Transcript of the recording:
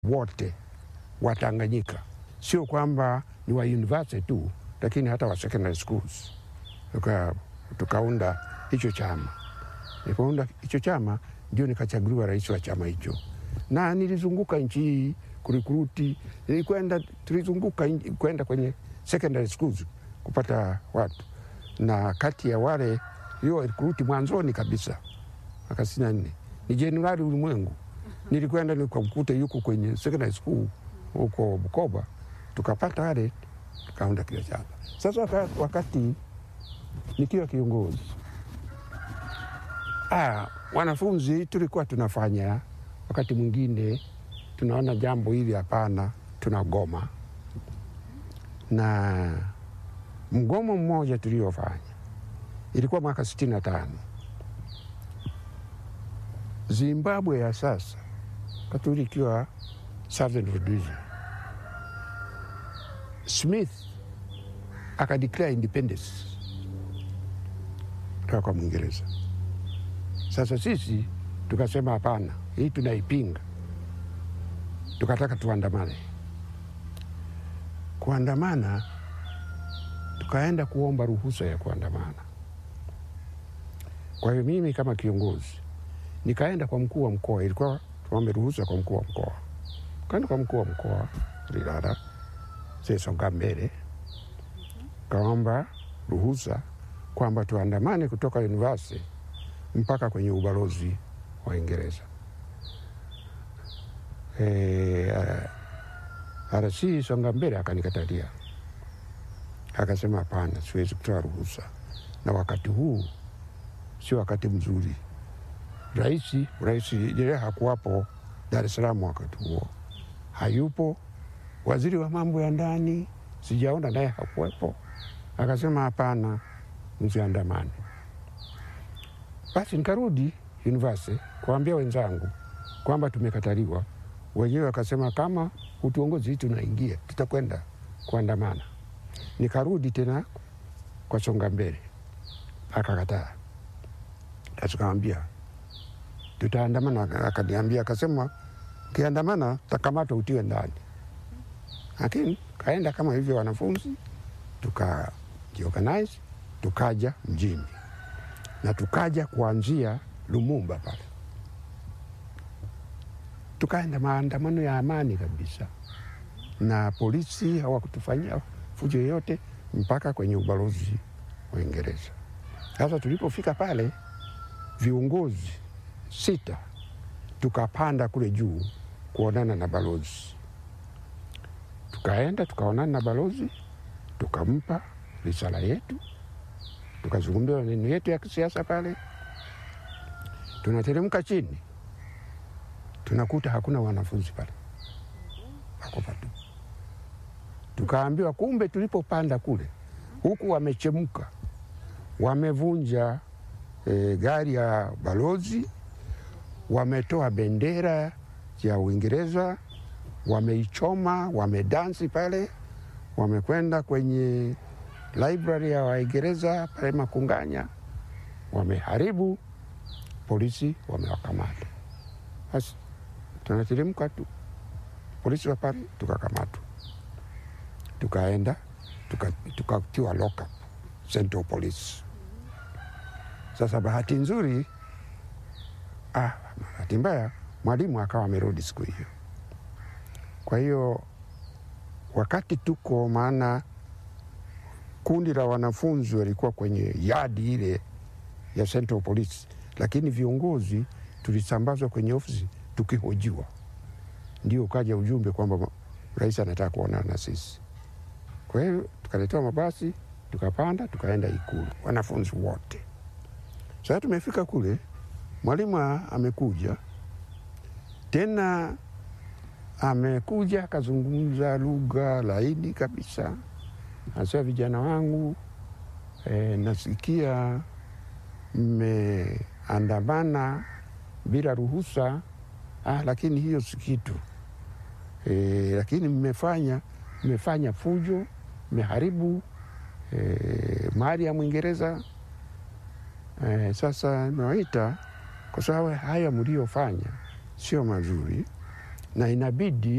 wote wa Tanganyika, sio kwamba ni wa university tu, lakini hata wa secondary schools. Tuka, tukaunda hicho chama. Nikaunda hicho chama, ndio nikachaguliwa rais wa chama hicho, na nilizunguka nchi hii kurikuruti, nilikwenda tulizunguka nchi- kwenda kwenye secondary schools kupata watu, na kati ya wale hiyo rikuruti mwanzoni kabisa mwaka sitini na nne ni Jenerali Ulimwengu. Nilikwenda nikamkuta yuko kwenye secondary school huko Bukoba, tukapata wale, tukaunda kile chama. Sasa waka- wakati nikiwa kiongozi ah, wanafunzi tulikuwa tunafanya, wakati mwingine tunaona jambo hili hapana, tunagoma. Na mgomo mmoja tuliofanya ilikuwa mwaka sitini na tano Zimbabwe ya sasa wakati ikiwa Southern Rhodesia, Smith akadeclare independence kutoka kwa Mwingereza. Sasa sisi tukasema hapana, hii tunaipinga, tukataka tuandamane. Kuandamana, tukaenda kuomba ruhusa ya kuandamana. Kwa hiyo mimi kama kiongozi nikaenda kwa mkuu wa mkoa, ilikuwa tuombe ruhusa kwa mkuu wa mkoa. Kaenda kwa mkuu wa mkoa Lilala Sesonga mbele, kaomba ruhusa kwamba tuandamane kutoka university mpaka kwenye ubalozi wa Uingereza. E, RC Songa mbele akanikatalia, akasema hapana, siwezi kutoa ruhusa, na wakati huu sio wakati mzuri. Rais Rais Nyerere hakuwapo Dar es Salaam wakati huo, hayupo. Waziri wa mambo ya ndani sijaona naye hakuwepo. Akasema hapana, msiandamane. Basi nikarudi university kuambia wenzangu kwamba tumekataliwa. Wenyewe wakasema kama utuongozi hii tunaingia, tutakwenda kuandamana. Nikarudi tena kwa Songa mbele, akakataa. Tukamwambia tutaandamana, akaniambia akasema, ukiandamana takamatwa utiwe ndani. Lakini kaenda kama hivyo, wanafunzi tukajiorganize, tukaja mjini na tukaja kuanzia Lumumba pale, tukaenda maandamano ya amani kabisa, na polisi hawakutufanyia fujo yoyote mpaka kwenye ubalozi wa Uingereza. Sasa tulipofika pale, viongozi sita tukapanda kule juu kuonana na balozi. Tukaenda tukaonana na balozi, tukampa risala yetu, tukazungumza maneno yetu ya kisiasa pale. Tunateremka chini, tunakuta hakuna wanafunzi pale, wako patu. Tukaambiwa kumbe tulipopanda kule huku wamechemka, wamevunja e, gari ya balozi, wametoa bendera ya Uingereza, wameichoma, wamedansi pale, wamekwenda kwenye library ya Waingereza pale Makunganya, wameharibu. Polisi wamewakamata. Basi tunateremka tu, polisi wa pale tukakamatwa, tukaenda tukatiwa tuka lock up Central Police. Sasa bahati nzuri, ah, bahati mbaya mwalimu akawa amerudi siku hiyo. Kwa hiyo wakati tuko, maana kundi la wanafunzi walikuwa kwenye yadi ile ya Central Police, lakini viongozi tulisambazwa kwenye ofisi tukihojiwa, ndio ukaja ujumbe kwamba rais anataka kuonana na sisi. Kwa hiyo tukaletewa mabasi tukapanda tukaenda Ikulu, wanafunzi wote. Sasa tumefika kule, mwalimu amekuja tena, amekuja akazungumza lugha laini kabisa, anasema vijana wangu e, nasikia mmeandamana bila ruhusa ah, lakini hiyo si kitu e, lakini mmefanya mmefanya fujo, mmeharibu e, mali ya Mwingereza e, sasa nawaita kwa sababu haya mliofanya sio mazuri na inabidi